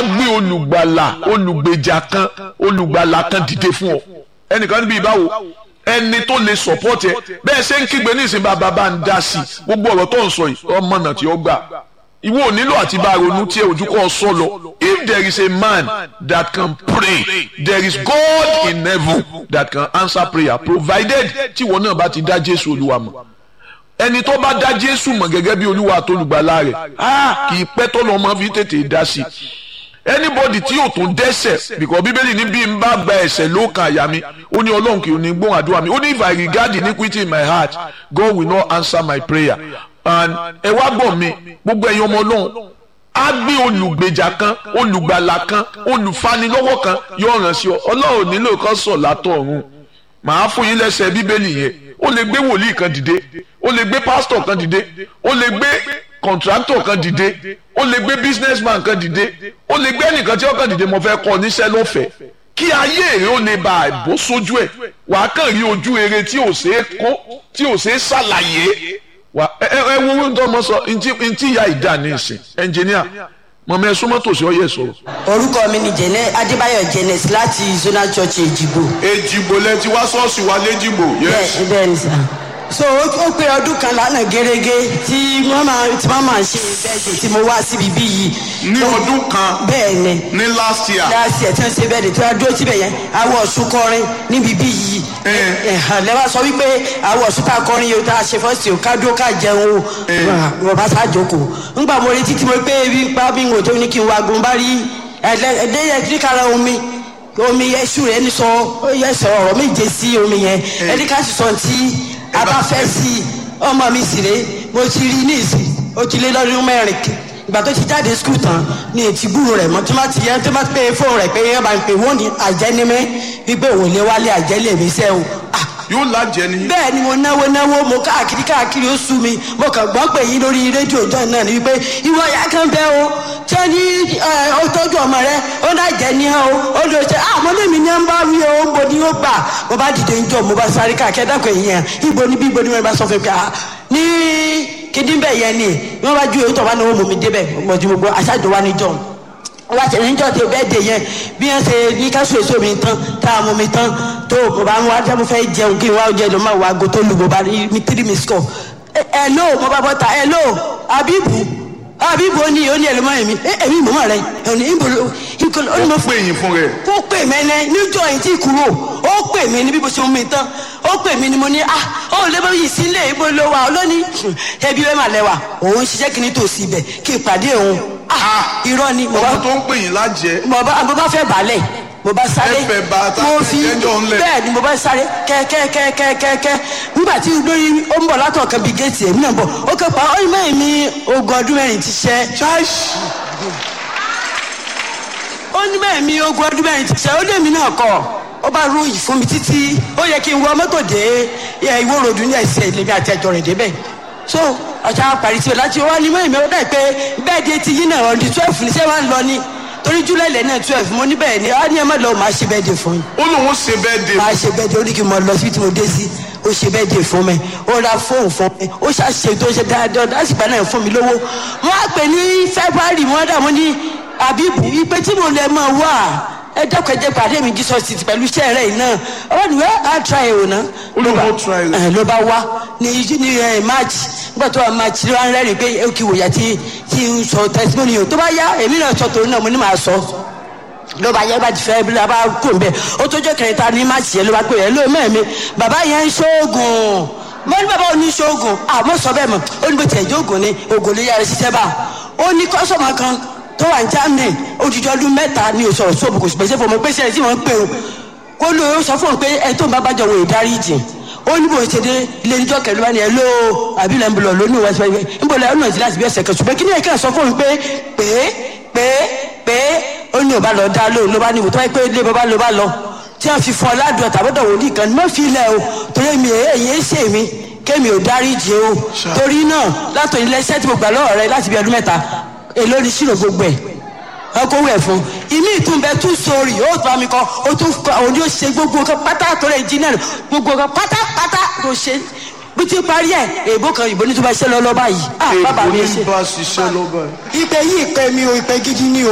á gbé olùgbàlà olùgbèjà kan olùgbàlà kan dìde fún ọ ẹnìkan níbi ìbáwo ẹni tó lè support ẹ bẹ́ẹ̀ ṣe ń kígbe ní ìsìn bàbá bá ń dá sí i gbogbo ọ̀rọ̀ tó ń sọ yìí ọmọ náà tí ó gbà ìwọ ò nílò àti bá ronú tí ojú kọ́ sọ lọ if there is a man that can pray there is God in heaven that can answer prayer provided tí ìwọ náà bá ti dá Jésù Olúwa mọ̀ ẹni tó bá dá Jésù mọ̀ gẹ́gẹ́ bí Olúwa àtolùgbàlà rẹ̀ ah kì í pẹ́ tọ́lọ́ ọmọ fi tètè dá sí i anybody tí yóò tún dẹ́ṣẹ̀ because bíbélì ní bí n bá gba ẹ̀ṣẹ̀ ló kan àyà mi ó ní ọlọ́run kì í ní gbóhùn àdúrà mi ó ní if I regard iniquity in my heart God will not answer my prayer and ẹ wá gbọ́ mi gbogbo ẹ̀yin ọmọ ọlọ́run á gbé olùgbèjà kan olùgbàlà kan olùfanilọ́wọ́ kan yóò ràn sí ọ ọlọ́run nílò kan sọ̀ látọ̀ ọ̀run màá fún yín lẹ́sẹ̀ bíbélì yẹn ó lè gbé wòlíì kan dìde ó lè gbé pásítọ̀ kan dìde ó lè gbé kọ̀ǹtrátọ̀ kan dìde ó lè gbé businessman kan dìde ó lè gbé ẹnìkan tí ó kàn dìde mo fẹ́ kọ́ níṣẹ́ lọ́fẹ̀ẹ́ kí ayé èrè ó lè bá àìbó sójú ẹ̀ wàá kàn rí ojú eré tí ò ṣeé kó tí ò ṣeé ṣàlàyé wà ẹ ẹ wo ohun tó mọ sọ ntí ìyá ìdá ní ìsìn ẹnjìníà mọ̀mọ́ ẹ súnmọ́ tòsí ọyẹ sọ̀rọ̀. orúkọ mi ni jẹnẹ adébáyọ̀ jẹnẹs láti zonal church èjìgbò. èjìgbò lẹ ti wá ṣọ́ọ̀ṣì wa léjìgbò. bẹ́ẹ̀ bẹ́ẹ̀ ni sà so ó pé ọdún kan lánàá gẹ́gẹ́ tí wọ́n máa tí wọ́n máa ṣe bẹ́ẹ̀dẹ̀ tí mo wá síbi bí yìí. ní ọdún kan bẹ́ẹ̀ ni ní last year. last year tí wọ́n ṣe bẹ́ẹ̀dẹ̀ tí wọ́n dúró síbẹ̀ yẹn awọ ọ̀ṣun kọrin níbi bí yìí. lẹ́wọ̀n sọ wípé awọ ọ̀ṣun tá a kọrin yìí tá a ṣe fọ́ọ̀sì o ká dúró ká jẹun o wọ́n bá sá jókòó. ńgbà mo retí tí mo pé ebi ń pa bí n ò tó ní kí n wá gun bá rí ẹ̀ẹ́dẹ́yẹ kíkàrà omi omi ẹṣu rẹ ní sọ yẹ sọ ọ̀rọ̀ méje sí omi yẹn ẹni ká sì sọ ti a bá fẹ́ sí ọmọ mi sì rè mo ti rí ní ìsìn ó ti lé lọ́dún mẹ́rin ìgbà tó ti jáde skul tán ní ètí gbúrò rẹ̀ mọ́ tí wọ́n ti yẹ tí wọ́n pe fóònù rẹ̀ pé yẹn bá ń pè wọ́n ní àjẹnímẹ́ wípé òun lé wálé àjẹlé mi sẹ́ o. yóò lájẹ ni. bẹ́ẹ̀ ni mo náwó náwó mo káàkiri káàkiri ó sú mi mo kàn gbọ́ pé yín lórí rédíò ìjọ náà ni wípé ìwọ ya kan bẹ́ o tí ó ní ó tọ́jú ọmọ rẹ ó náà jẹ́ ní hàn o ó lè ṣe àmọ́ lèmi ní ń bá wí o ń bo ni ó gbà mo bá dìde ń jọ mo bá sáré káàkiri dákọ̀ èèyàn ibo níbi ibo ni wọ́n bá sọ fún mi pé ní kíndín bẹ́ẹ̀ yẹn ni wọ́n bá ju èyí tó bá náwó mọ̀ mi débẹ̀ mo ti gbogbo aṣáájú wa níjọ́ wọ́n ti níjọ́ tó bẹ́ẹ̀ dé yẹn bí wọ́n ṣe ní káṣù èso mi tán tá a mú mi tán tó mo bá ń wá jẹ́ mo fẹ́ jẹun kí n wá oúnjẹ ló máa wá aago tó lù mo bá rí mi tírí mi sọ ẹ ló mo bá bọ́ ta ẹ ló abibu abibu ó ní ó ní ẹlòmọ́ èmi èmi mọ̀mọ́ rẹ ẹ ní ìbò ìkọlù ó ní mo pè yín fún rẹ. ó pè mí ẹnẹ níjọ́ yìí tí kúrò ó pè mí ní bí mo ṣe mú mi tán ó pè mí ni mo ní ah ó lè bá yìí sílé ibo ló wà ó lónìí ẹbí bẹ́ẹ̀ mà lẹ́wà òun ṣiṣẹ́ kí ni tòsí ibẹ̀ kí n pàdé òun ah irọ́ ni mo bá ọmọ tó ń pè yín lájẹ. mo bá mo bá fẹ́ balẹ̀ mo bá sáré Ẹ fẹ́ bá ta mo fi ẹjọ́ ńlẹ̀. bẹ́ẹ̀ ni mo bá sáré kẹ́kẹ́kẹ́kẹ́kẹ́ nígbà tí lórí ó ń bọ̀ látọ̀ kan bíi géètì èmi náà bọ̀ ó kẹ́ pa ọ́yìn mẹ́rin mi ogún ọdún mẹ́rin ti ṣẹ́ ó ní mẹ́rin mi ogún ọdún mẹ́rin ti ṣẹ́ ó lé mi náà kọ́ ó bá ròyìn fún mi títí ó yẹ kí n wọ mọ́tò dé ẹ, ìwó ròdù ní ẹsẹ̀ ìlẹ̀mí àti ẹjọ́ rẹ̀ débẹ̀ so ọ̀sán parí sí o láti wá ní mẹ́rin mi ó dẹ̀ pé bẹ́ẹ̀ di etí yín náà ọ̀dí twelve ní sẹ́wọ̀n lọ ni torí july lẹ́nà twelve mo ní bẹ́ẹ̀ ni á ní ẹ má lọ màá ṣe bẹ́ẹ̀ dé fún yín ó lóun ṣe bẹ́ẹ̀ dé. máa ṣe bẹ́ẹ̀ de ó ní kí n mọ lọ síbi tí mo dé sí ó ṣe bẹ́ẹ̀ de fún mi ó ra fóònù fún mi ó ṣàṣe tó ṣe dáadáa lásìkò náà fún mi lówó wọ́n á pè ní february wọ́n dà wọ́n ní àbíbù ipe tí mo lè máa wà ẹ dẹ́kun ẹ jẹ́ pàdé mi jesus city pẹ̀lú iṣẹ́ rẹ̀ yìí náà ọwọ́ ni wẹ́ẹ́ á try ẹ̀ wò ná. Ó lóun ó try rẹ̀. ẹ ló bá wá ní ní ẹ march nígbà tó wà march ló wá ń rẹ́rìn pé ó kì í wòyà tí tí ń sọ testimony o tó bá yá èmi náà sọ tòun náà mo ní màá sọ ló bá yẹ bá ti fẹ́ bí ló bá kó n bẹ ó tó jẹ́ kẹrìntà ní máàcì yẹn ló bá pè é ló mẹ́ẹ̀mí bàbá yẹn ń ṣoògùn mo ní bàbá òní ṣoògùn àmọ́ sọ bẹ́ẹ̀ mọ̀ ó ní bó tiẹ̀ jẹ́ ògùn ni ògùn ló yára ṣiṣẹ́ bá ó ní kọ́sọ̀mù kan tó wà ní germany odidi ọdún mẹ́ta ní oṣù ọ̀ṣọ́ òbùkù pèsè fún mi pèsè ẹ̀ tí wọ́n ń pè ó kó ló ó sọ fún un pé ẹ tó ń bá bàjọ́ wò ìdáríjì ó ní bó ṣe dé ilé níjọ́ kẹlẹ́ wá ní ẹ ló àbílẹ̀ ń bọ̀ lónìí wá sí wáyé ń bọ̀ lẹ́yìn ọ̀nà ìdílé àti bí ẹsẹ̀ kan ṣùgbọ́n kí ni ẹ̀ka sọ fún un pé pé pé pé ó ní òbá lọ dá lóhùn ló bá ní ìwò tó wáyé pé ilé bàbá ló bá lọ tí wọ́n fi fún ọ ládùn ọ̀tàbọ̀dọ̀ wòlíì kan ní mọ́ fi ilẹ̀ o torí mi èyí ń ṣe mi kémi ò dáríjì o torí náà látọ̀ ilé iṣẹ́ tí mo gbà lọ́wọ́ rẹ láti bí ọdún mẹ́ta èló ni ṣírò gbogbo ẹ̀ ọkọ wẹ̀ fún ìmí ìtúnbẹ tún sórí ó bá mi kọ ó tún kọ òun yóò ṣe gbogbo nǹkan pátá tó rẹ̀ engineer gbogbo nǹkan pátápátá tó ṣe bí ti parí ẹ̀ èèbó kan ìbò ní tó bá ṣe lọ́lọ́ báyìí ah bàbá mi èèbó ṣe ní bá ṣiṣẹ́ lọ́ba. ìpè yìí ìpè mi o ìpè gidi ni o.